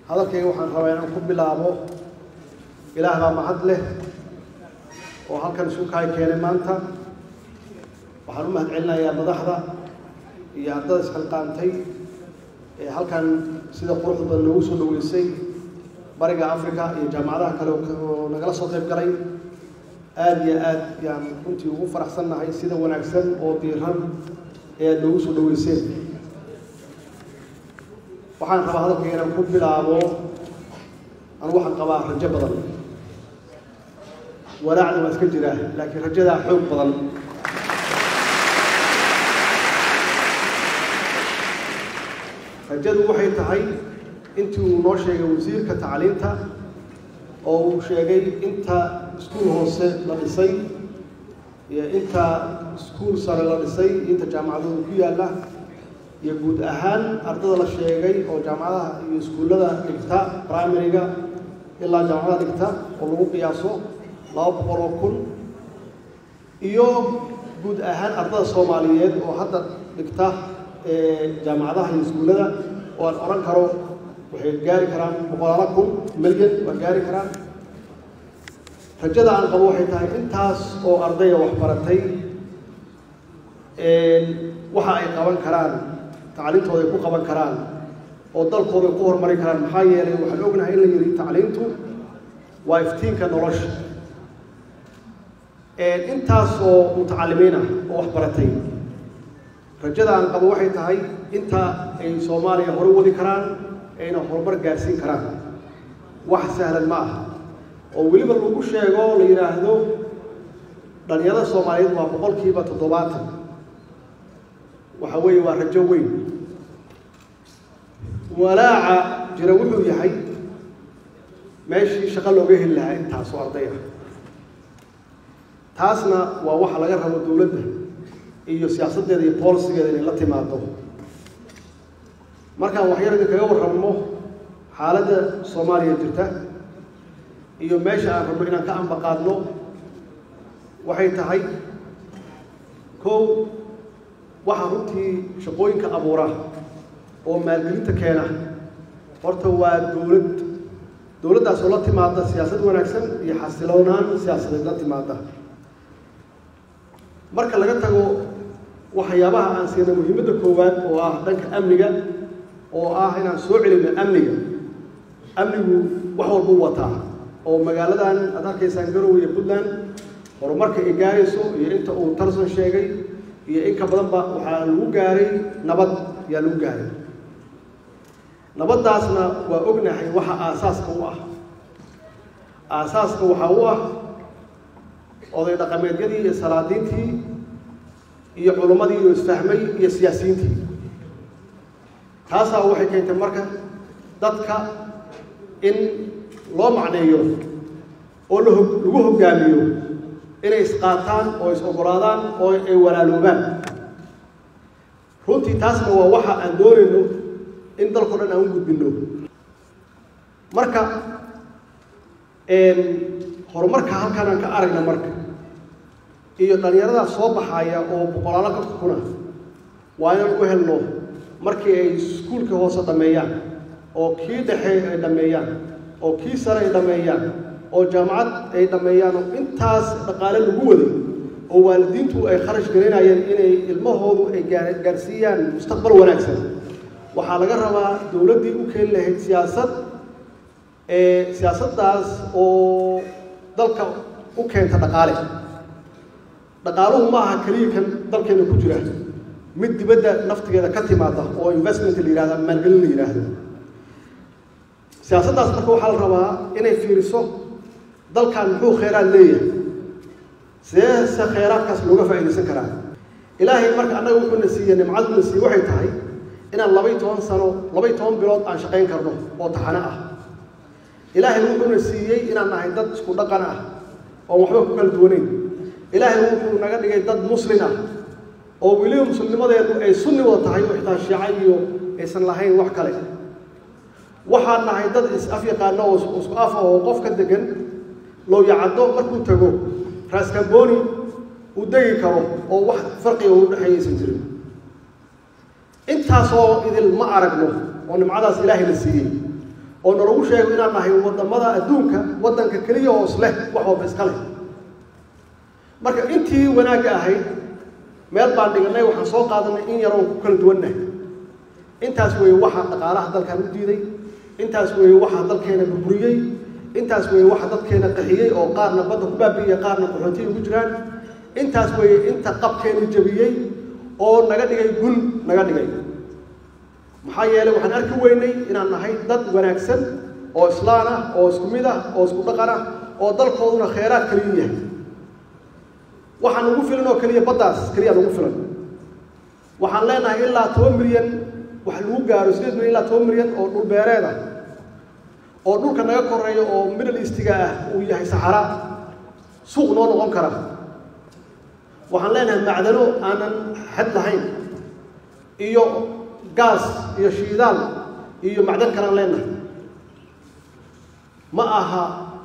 hadalkayga waxaan rabaa inaan ku bilaabo ilaah baa mahad leh oo halkan isu kaay keenay maanta waxaan u mahad celinayaa madaxda iyo ardada isxilqaantay ee halkan sida quruxda badan noogu soo dhaweysay bariga africa iyo jaamacadaha kale oo nagala soo qayb galay aada iyo aad yaan runtii ugu faraxsannahay sida wanaagsan oo diiran ee aad noogu soo dhaweyseen waxaan rabaa hadalkayga inaan ku bilaabo anu waxaan qabaa rajo badan walaacna waa iska jiraa laakiin rajadaa xoog badan rajadu waxay tahay intii uu noo sheegay wasiirka tacliinta oo uu sheegay inta iskuul hoose la dhisay iyo inta iskuul sare la dhisay inta jaamacadooda ku yaalla iyo guud ahaan ardada la sheegay oo jaamacadaha iyo iskuullada dhigta primary-ga ilaa jaamacadaha dhigta oo lagu qiyaaso laba boqol oo kun iyo guud ahaan ardada soomaaliyeed oo hadda dhigta jaamacadaha iyo iskuullada oo aan odhan karo waxay gaari karaan boqolaalo kun milyan waa gaari karaan rajada aan qabo waxay tahay intaas oo ardaya waxbaratay waxa ay qaban karaan tacliintooda ay ku qaban karaan oo dalkooda ay ku horumari karaan maxaa yeelay waxaan ognahay in la yidhi tacliintu waa iftiinka nolosha intaas oo mutacalimiin ah oo waxbaratay rajada aan qabo waxay tahay inta ay soomaaliya hore wadi karaan ayna horumar gaarsiin karaan wax sahlan ma aha oo weliba lagu sheego la yidhaahdo dhalinyarada soomaaliyeed waa boqolkiiba toddobaatan waxa weeye waa rajo weyn walaaca jira wuxuu yahay meeshii shaqo looga heli lahaa intaasoo arday ah taasna waa waxa laga rabo dowladda iyo siyaasaddeeda iyo boolisigeeda inay la timaado markaan waxyar idinkaga warramo xaaladda soomaaliya jirta iyo meesha aan rabno inaan ka ambaqaadno waxay tahay kow waxaa runtii shaqooyinka abuura oo maalgelinta keena horta waa dowlad dowladdaasoo la timaada siyaasad wanaagsan iyo xasiloonaan siyaasadeed la timaada marka laga tago waxyaabaha aan siina muhiimadda koowaad oo ah dhanka amniga oo ah inaan soo celino amniga amnigu wax walbuu wataa oo magaaladan aad arkaysaan garowe iyo puntland horumarka ay gaarayso iyo inta uu tarson sheegay iyo in ka badanba waxaa lagu gaaray nabad ayaa lagu gaaray nabaddaasna waa ognahay waxa aasaaska u ah aasaaska waxaa u ah oday dhaqameedyadii iyo salaadiintii iyo culummadii iyo isfahmay iyo siyaasiyiintii taasaa waxay keentay marka dadka in loo macneeyo oo laho lagu hoggaamiyo inay isqaataan oo is ogolaadaan oo ay walaaloobaan runtii taasna waa waxa aan doonayno in dalkao dhan aan u gudbinno marka horumarka halkaan aan ka aragna marka iyo dhallinyarada soo baxaya oo boqolaalo ka kuna waa inaan u helno markii ay iskuulkii hoose dhammeeyaan oo kii dhexe ay dhammeeyaan oo kii sare ay dhammeeyaan oo jaamacad ay dhammeeyaan oo intaas dhaqaale lagu waday oo waalidiintu ay kharash gelinayeen inay ilmahoodu ay gaarsiiyaan mustaqbal wanaagsan waxaa laga rabaa dowladdii u keeni lahayd siyaasad siyaasaddaas oo dalka u keenta dhaqaale dhaqaaluhu ma aha keliya kan dalkeena ku jira mid dibadda naftigeeda ka timaada oo investment la yihahda maalgelin la yidhaahdo siyaasaddaas marka waxaa la rabaa inay fiiriso dalkan muxuu kheyraad leeyahay see se kheyraadkaas looga faa'iidaysan karaa ilaahay marka annaga wuxuuna siiye nimcaduna siiye waxay tahay inaan labay toban sano labay toban bilood aan shaqayn karno oo taxano ah ilaahay wuxuuna siiyey inaan nahay dad isku dhaqan ah oon waxba ku kala duwanayn ilaahay wuxuu naga dhigay dad muslin ah oo weliba muslimnimadeedu ay sunni wada tahay oo xitaa shiica iyo aysan lahayn wax kale waxaan nahay dad is-af yaqaano oo isku af ah oo qof ka degan lowyacaddo markuu tago raaskamboni uu degi karo oo wax farqiga u dhexeeya aysan jirin intaasoo idil ma aragno oo nimcadaas ilaahay la siiyey oo nalagu sheego inaan nahay wadamada adduunka waddanka keliya hoos leh wax walba iska leh marka intii wanaagga ahayd meel baan dhiganay waxaan soo qaadanay in yaroon ku kala duwannahay intaas weeye waxa dhaqaalaha dalkan u diiday intaas weeye waxa dalkeena burburiyey intaas weeye waxa dadkeena qaxiyey oo qaarna badda ku baabi'iyey qaarna qaxootiya ugu jiraan intaas weeye inta qabkeena jabiyey oo naga dhigay gun naga dhigay maxaa yeelay waxaan arki weynay inaan nahay dad wanaagsan oo islaan ah oo isku mid ah oo isku dhaqan ah oo dalkooduna kheyraad kaliyu yahay waxaan ugu filan oo keliya baddaas keliya ugu filan waxaan leenahay ilaa toban milyan wax lagu gaaro sideed milyan ilaa toban milyan oo dhul beereed ah oo dhulka naga koreeya oo middle eastiga ah uu yahay saxara suuq noo noqon kara waxaan leenahay macdano aanan xad lahayn iyo gaas iyo shiidaal iyo macdan kalaan leenahay ma aha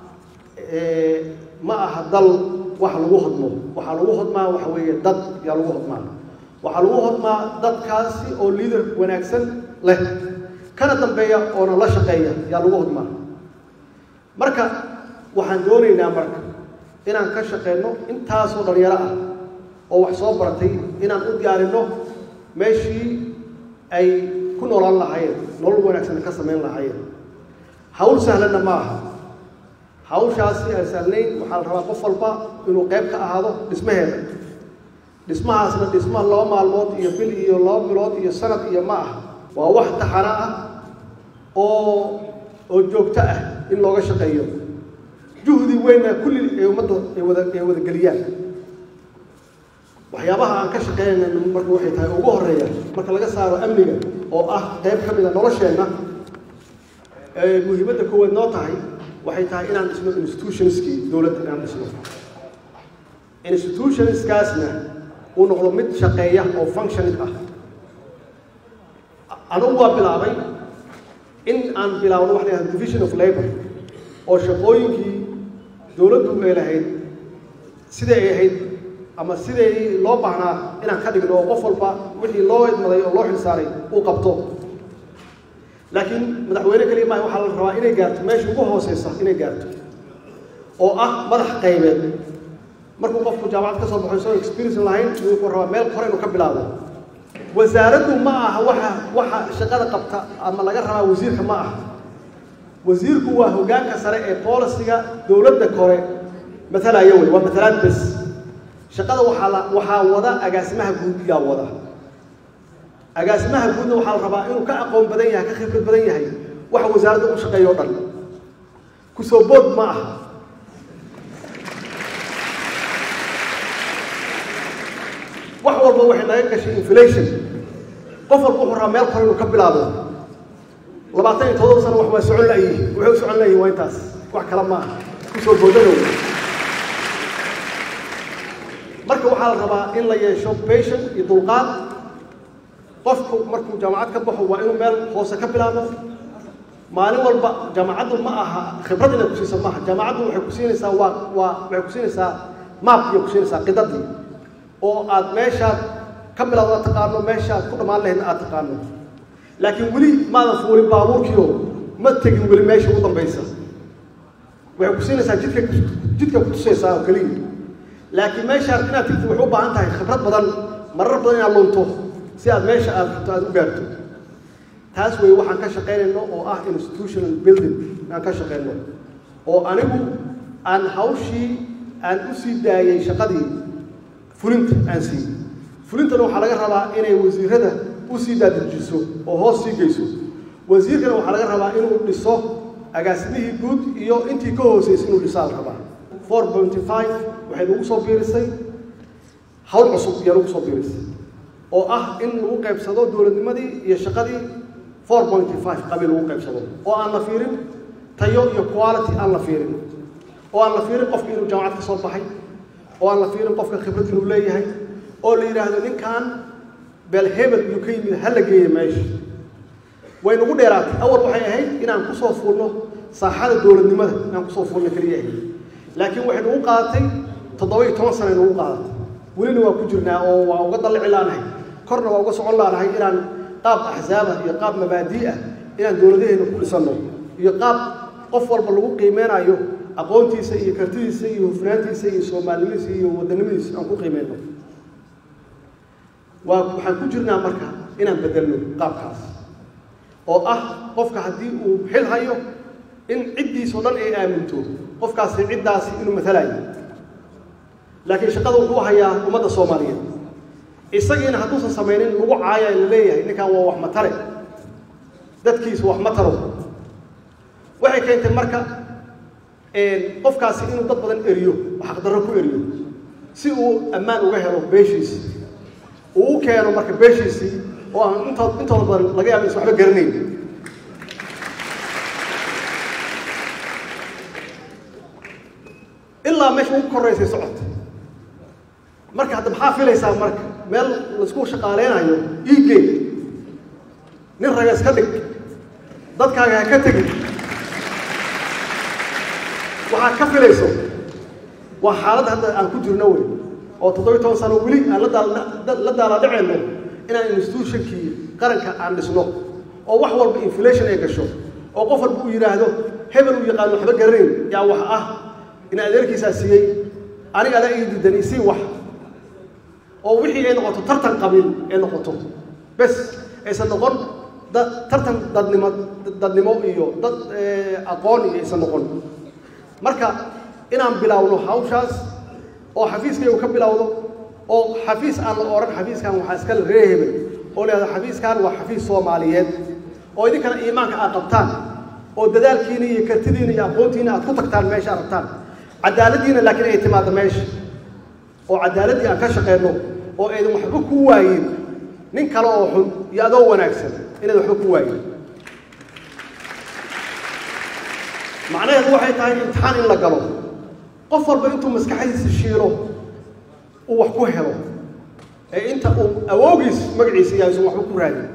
ma aha dal wax lagu hodmo waxaa lagu hodmaa waxa weeye dad yaa lagu hodmaa waxaa lagu hodmaa dadkaasi oo liader wanaagsan leh kana dambeeya oona la shaqeeya yaa lagu hodmaa marka waxaan doonaynaa marka inaan ka shaqeyno intaasoo dhalinyaro ah oo wax soo baratay inaan u diyaarinno meeshii ay ku noolaan lahaayeen nolol wanaagsan ka samayn lahaayeen hawl sahlanna ma aha hawshaasi aan sahlayn waxaa la rabaa qof walba inuu qayb ka ahaado dhismaheeda dhismahaasna dhisma laba maalmood iyo bil iyo laba bilood iyo sanad iyo ma ah waa wax taxana ah oo oo joogto ah in looga shaqeeyo juhdi weynna kulli ay ummadda ay wada ay wada geliyaan waxyaabaha aan ka shaqeynayna marka waxay tahay ugu horeeya marka laga saaro amniga oo ah qayb ka mid a nolosheenna ee muhiimadda koowaad noo tahay waxay tahay inaan dhisno institutionskii dowladda inaan dhisno institutionskaasna uu noqdo mid shaqeeya oo functioning ah anugu waa bilaabay in aan bilaabno waxa la yihahda division of labor oo shaqooyinkii dowladdu ay lahayd siday ay ahayd ama siday loo baahnaa inaan ka dhigno oo qof walba wixii loo idmaday oo loo xilsaaray uu qabto laakiin madaxweyne keliya maaha waxaa la rabaa inay gaarto meesha ugu hooseysa inay gaarto oo ah madax qaybeed markuu qofku jaamacad ka soo baxo isagoo experience lahayn wuxuu rabaa meel hore inuu ka bilaabo wasaaraddu ma aha waxa waxa shaqada qabta ama laga rabaa wasiirka ma aha wasiirku waa hoggaanka sare ee boolisiga dowladda kore matalaya wey waa matalaad bes shaqada waxaa la waxaa wada agaasimaha guud yaa wada agaasimaha guudna waxaa la rabaa inuu ka aqoon badan yahay ka khibrad badan yahay waxa wasaaradda u shaqeeya o dhan kusoo bood ma aha wax walba waxay naga gashay inflation qof walba wuxuu rabaa meel kore inuu ka bilaabo labaatan iyo todoba sano wax waa socon layihin waxay u socon layihin waa intaas wax kale ma aha kusoo boodanow marka waxaa la rabaa in la yeesho patient iyo dulqaad qofku markuu jaamacad ka baxo waa inuu meel hoose ka bilaabo maalin walba jaamacaddu ma aha khibrad inay ku siiso maaha jaamacaddu waxay ku siinaysaa waa waa waxay ku siinaysaa maapkiiay ku siinaysaa qidadii oo aad meeshaad ka bilowda taqaano meeshaad ku dhammaan lahayd aad taqaano laakiin weli maadan fuulin baabuurkiio ma tegin weli meesha ugu dambaysa waxay ku siinaysaa jidka jidka ku tusaysaa oo keliya laakiin meeshaad inaad tigti waxay u baahan tahay khibrad badan marar badan inaad lunto si aad meesha aad rabto aad u gaarto taas wey waxaan ka shaqaynayno oo ah institutional building aan ka shaqayno oo anigu aan hawshii aan u sii daayay shaqadii fulinta aan siiyey fulintana waxaa laga rabaa inay wasiirada u sii daadajiso oo hoos sii geyso wasiirkana waxaa laga rabaa inuu dhiso agaasimihii guud iyo intii ka hooseysay inuu dhisaa la rabaa four pointy five waxay nagu soo biirisay hawl cusub ayaa nagu soo biirisay oo ah in lagu qaybsado dowladnimadii iyo shaqadii four pointy five qabiil lagu qaybsado oo aan la fiirin tayo iyo quality aan la fiirin oo aan la fiirin qofka inuu jaamacad ka soo baxay oo aan la fiirin qofka khibrad inuu leeyahay oo la yidhaahdo ninkan beel hebel inuu ka yimid ha la geeya meesha way nagu dheeraatay awal waxay ahayd inaan kusoo fuulno saaxada dowladnimada inaan kusoo fuulno keliya ahayd laakiin waxay nagu qaadatay toddoba iyo toban sana nagu qaadatay welina waa ku jirnaa oo waa uga dallici laanahay korna waa uga socon laanahay inaan qaab axsaaba iyo qaab mabaadii ah inaan dowladaheena ku dhisanno iyo qaab qof walba lagu qiimeynayo aqoontiisa iyo kartidiisa iyo hufnaantiisa iyo soomaalinimadiisa iyo wadanimadiisa aan ku qiimeyno waa waxaan ku jirnaa marka inaan bedelno qaabkaas oo ah qofka haddii uu xil hayo in ciddiisao dhan ay aaminto qofkaasi ciddaasi inuu matalayo laakiin shaqada wuxuu hayaa ummadda soomaaliyeed isagiina hadduusan samaynin lagu caaya la leeyahay ninkan waa wax matare dadkiisa wax mataro waxay keentay marka qofkaasi inuu dad badan eriyo oo xaqdarro ku eriyo si uu ammaan uga helo beeshiisi uu u keeno marka beeshiisii oo aan intood intooda badan laga yaaba is waxba garanayn ilaa meesha ugu koraysay socota marka hadda maxaa filaysaa marka meel laisku shaqaaleynayo iigey nin raga iska dhig dadkaaga ha ka tegin waxaad ka filayso waa xaaladda hadda aan ku jirno wey oo toddobiyi toban sano weli aan la daala dhaceyno inaan institutionkii qaranka aan dhisno oo wax walba inflation ay gasho oo qof walba uu yidhaahdo hebel uu yaqaano waxba garanayn yaa wax ah in adeerkiisaa siiyey aniga adaa ii diidan isii wax oo wixii ay noqoto tartan qabiil ay noqoto bes aysan noqon dad tartan dadnimo dadnimo iyo dad aqoon iyo aysan noqon marka inaan bilaawno hawshaas oo xafiiskaygu ka bilowdo oo xafiis aan la odhan xafiiskan waxaa iskale ree hebel oo leehdo xafiiskan waa xafiis soomaaliyeed oo idinkana iimaanka aad qabtaan oo dadaalkiina iyo kartidiina iyo aqoontiina aad ku tagtaan meesha aad rabtaan cadaaladdiina laakiin ay timaado meesha oo cadaaladdii aan ka shaqeyno oo aydan waxba ku waayin nin kale oo xun iyo adoo wanaagsan inayd waxba ku waayin macnaheedu waxay tahay imtixaan in la galo qof walba intuu maskaxdiisa shiiro uu wax ku helo ee inta uu awoogiis magaciisa yahay isun waxba ku raadin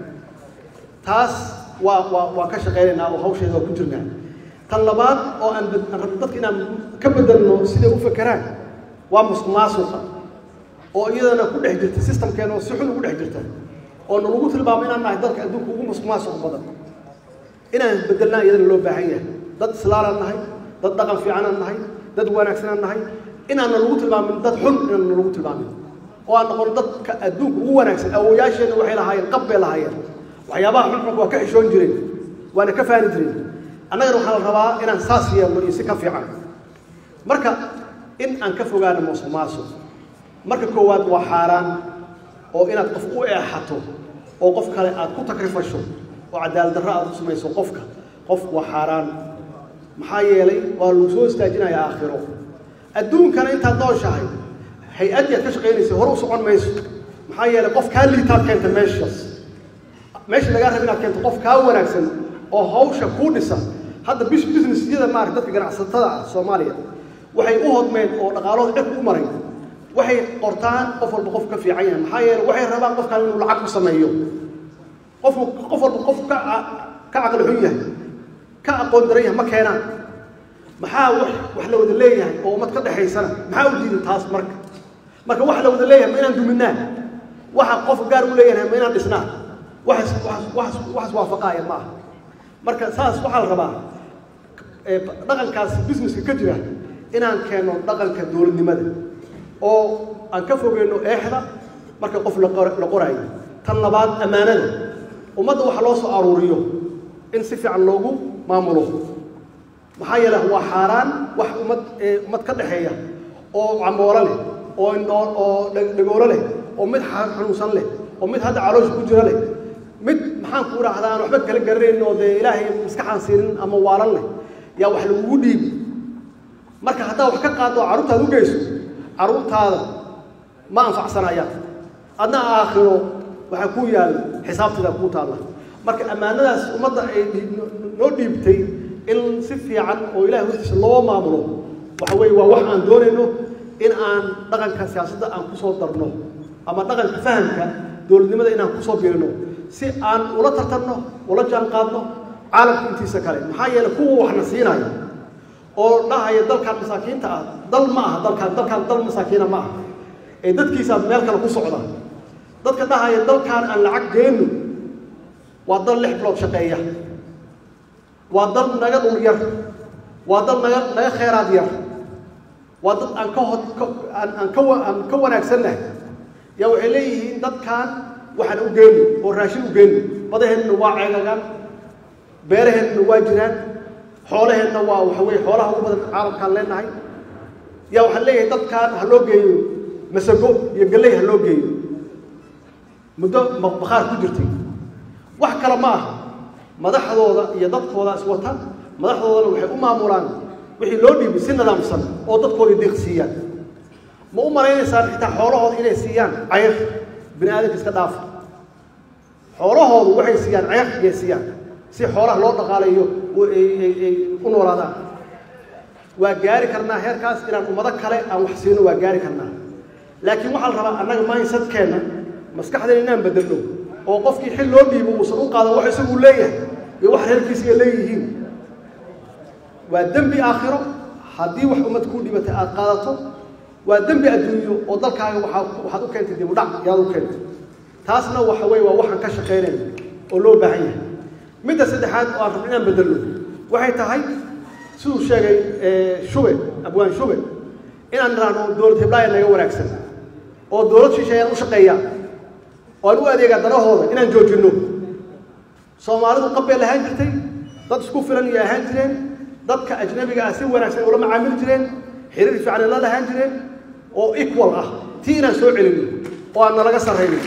taas waa waa waa ka shaqeynaynaa oo hawsheeda waa ku jirnaa tan labaad oo aan aan rabno dadka inaan ka bedelno siday u fakeraan waa musuq maasuqa oo iyadana ku dhex jirta systemkeena oo si xun ugu dhex jirta oo nalagu tilmaamo inaan nahay dalka adduunka ugu musuq maasuq badan inaan bedelnaa iyadana loo baahan yahay dad islaalaan nahay dad dhaqan fiicanaan nahay dad wanaagsanaan nahay inaana lagu tilmaamin dad xun inaana lagu tilmaamin oo aan noqon dadka adduunka ugu wanaagsan awooyaasheenna waxay lahaayeen qab bay lahaayeen waxyaabaha xunxunka waa ka xishoon jireen waana ka faani jireen annagana waxaa la rabaa inaan saas yeelno iyo si ka fiican marka in aan ka fogaano musuq maasuq marka koowaad waa xaaraan oo inaad qof u eexato oo qof kale aad ku takrifasho oo cadaalad darro aad u samayso qofka qof waa xaaraan maxaa yeelay waa lagu soo istaajinayaa aakhiro adduunkana intaad nooshahay hay-addii aad ka shaqaynaysa hore u socon mayso maxaa yeelay qof kaa liitaad keenta meeshaas meesha lagaa raba inaad keento qof kaa wanaagsan oo hawsha kuu dhisa hadda bis businessyada maarata dadka ganacsatada ah soomaaliya waxay u hodmeen oo dhaqaalahooda cirka u maray waxay qortaan qof walba qof ka fiican yahay maxaa yeelay waxay rabaan qofkan inuu lacag ku sameeyo qofku qof walba qof ka ka caqli xun yahay ka aqoon daran yahay ma keenaan maxaa wax wax la wada leeyahay oo ummad ka dhexaysana maxaa u diiday taas marka marka wax la wada leeyahay ma inaan duminaa waxa qof gaar u leeyahay ma inaan dhisnaa waxas waxas waxas waxas waafaqaaya ma aha marka saas waxaa la rabaa dhaqankaas businesska ka jira inaan keeno dhaqanka dowladnimada oo aan ka fogeyno eexda marka qof la qoraayo tan labaad ammaanada ummadda waxa loo soo aruuriyo in si fiican loogu maamulo maxaa yeele waa xaaraan wax ummad ummad ka dhexeeya oo camoolo leh oo indhoo oo dhagoolo leh oo mid xanuunsan leh oo mid hadda caloosha ku jira leh mid maxaan ku idhaahdaa aan waxba kala garanayn oo dee ilaahay maskaxaan siinin ama waalan leh yaa wax lagugu dhiibi marka haddaa wax ka qaado oo carruurtaada u geyso carruurtaada ma anfacsanayaan adna aakhiro waxaa kuu yaalla xisaabteeda kuu taalla marka ammaanadaas ummadda ay noo dhiibtay in si fiican oo ilahay hortiisa loo maamulo waxa weeye waa wax aan doonayno in aan dhaqanka siyaasadda aan kusoo darno ama dhaqanka fahamka dowladnimada inaan kusoo biirino si aan ula tartanno ula jaan qaadno caalamka intiisa kale maxaa yeelay kuwa waxna siinaya oo dhahaya dalkan masaakiinta ah dal ma aha dalkaan dalkaan dal masaakiina ma aha ee dadkiisa meel kale ku socda dadka dhahaya dalkaan aan lacag geenno waa dal lix bilood shaqeeya waa dad naga dhul yar waa dad naga naga kheyraad yar waa dad aan ka hod aan aan ka aan ka wanaagsannahay yaa waxay leeyihiin dadkan waxaan u geyno oo raashin u geyno badaheenna waa ceegagaan beeraheenna waa jiraan xoolaheenna waa waxa weye xoolaha ugu badan caalamkaan leenahay yaa waxaan leeyahay dadkan ha loo geeyo masago iyo galley ha loo geeyo muddo bakhaar ku jirtay wax kale ma aha madaxdooda iyo dadkooda iswata madaxdoodana waxay u maamulaan wixii loo dhiibay si nidaamsan oo dadkooda deeq siiyaan ma u malaynaysaan xitaa xoolahooda inay siiyaan cayr bini aadamka iska dhaafa xoolahoodu waxay siiyaan cayr iyay siiyaan si xoolaha loo dhaqaalayo ay u noolaadaan waa gaari karnaa heerkaas inaan ummado kale aan wax siino waa gaari karnaa laakiin waxaa la rabaa annaga mindsetkeenna maskaxdeen inaan bedelno oo qofkii xil loo dhiibo uusan u qaadan wax isagu leeyahay iyo wax reerkiisiga leeyihiin waa dembi aakhiro haddii wax ummad kuu dhibatay aada qaadato waa dembi adduunyo oo dalkaaga waaa waxaad u keentay dib u dhac yaad u keentay taasna waxa weye waa waxaan ka shaqaynayna oo loo baahan yahay midda saddexaad oo aan rabno inaan bedelno waxay tahay siduu sheegay shube abwaan shube inaan nidhaahno dowlad hiblaayo naga wanaagsan oo dowlad shisheeyaan u shaqeeya oo aan u adeegaa danahooda inaan joojinno soomaalidu qabbay lahaan jirtay dad isku filan iyo ahaan jireen dadka ajnabiga ah si wanaagsan ula macaamili jireen xiriir fiican la lahaan jireen oo equal ah tii inaan soo celino oo aan nalaga sarraynin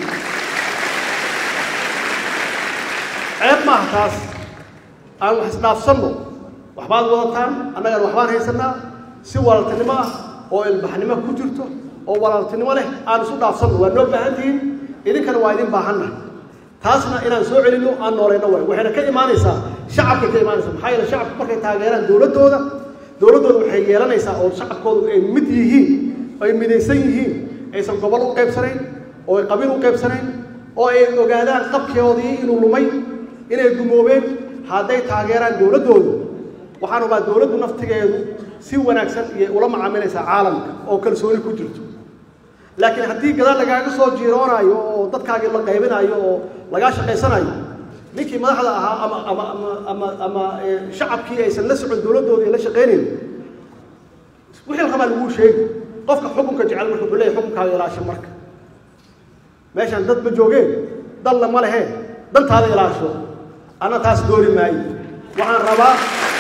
ceeb maaha taas aan wax isdhaafsanno waxbaad wadataan annagana waxbaan haysanaa si walaaltinimo ah oo ilbaxnimo ku jirto oo walaaltinimo leh aan isu dhaafsanno waa noo baahan tihiin idinkana waa idin baahanna taasna inaan soo celinno aan noolayno waay waxayna ka imaanaysaa shacabkay ka imaanaysaa maxaa yeele shacabku markay taageeraan dowladdooda dowladdooda waxay yeelanaysaa oo shacabkoodu ay mid yihiin ay midaysan yihiin aysan gobol u qaybsanayn oo ay qabiil u qaybsanayn oo ay ogaadaan qabkeodii inuu lumay inay gumoobeen hadday taageeraan dowladdoodu waxaan rabaa dowladdu naftigeedu si wanaagsan iyay ula macaamilaysaa caalamka oo kalsooni ku jirto laakiin haddii gadaal lagaaga soo jiiroonaayo oo dadkaagii la qaybinayo oo lagaa shaqaysanayo ninkii madaxda ahaa ama ama ama ama ama shacabkii aysan la socon dowladdoodii la shaqaynayn wixii la rabaa laguu sheegi qofka xukunka jecel marka wuxuu leeyahy xukunkaaga ilaasho marka meeshaan dad ma joogeen dalla ma leheen dantaada ilaasho anna taas dooni maayo waxaan rabaa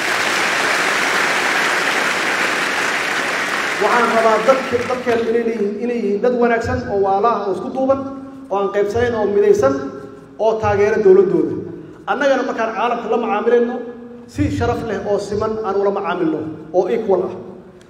waxaan rabaa dadk dadkeenu inay leeyihiin inay yihiin dad wanaagsan oo waalaha oo isku duuban oo aan qaybsanayn oo midaysan oo taageera dowladdooda annagana markaan caalamka la macaamilayno si sharaf leh oo siman aan ula macaamilno oo equal ah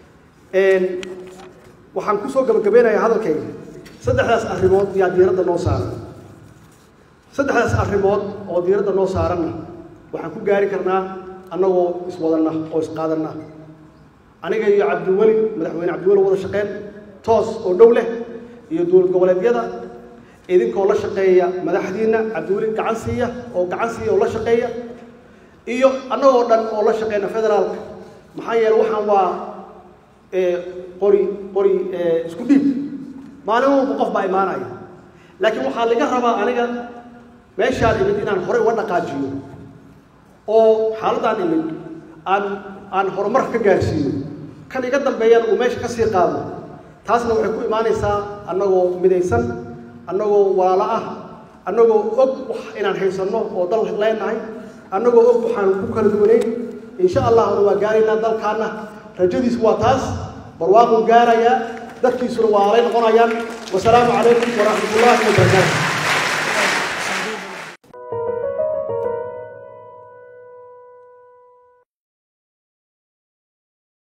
waxaan kusoo gabagabeynayaa hadalkayga saddexdaas arrimood yaa diiradda noo saaran saddexdaas arrimood oo diiradda noo saaranna waxaan ku gaari karnaa annagoo iswadanna oo isqaadanna aniga iyo cabdiweli madaxweyne cabdiweli wada shaqeen toos oo dhow leh iyo dowlad goboleedyada idinkoo la shaqeeya madaxdiinna cabdiweli gacan siiya oo gacan siiya oo la shaqeeya iyo annagoo dhan oo la shaqeyna federaalka maxaa yeele waxaan waa qori qori isku dhiib maalin walba qof baa imaanaya laakiin waxaa laga rabaa aniga meeshaan imid inaan horey uga dhaqaajiyo oo xaaladaan imid aan aan horumar ka gaarsiiyo kan iga dambeeyana uu meesha ka sii qaado taasna waxay ku imaanaysaa annagoo midaysan annagoo walaalo ah annagoo og wax inaan haysanno oo dal leenahay annagoo og waxaan ku kala duwanayn insha allahna waa gaaraynaa dalkaana rajadiisu waa taas barwaaquu gaarayaa dadkiisuna waa alay noqonayaan wasalaamu calaykum waraxmat ullaahi wabarakaatu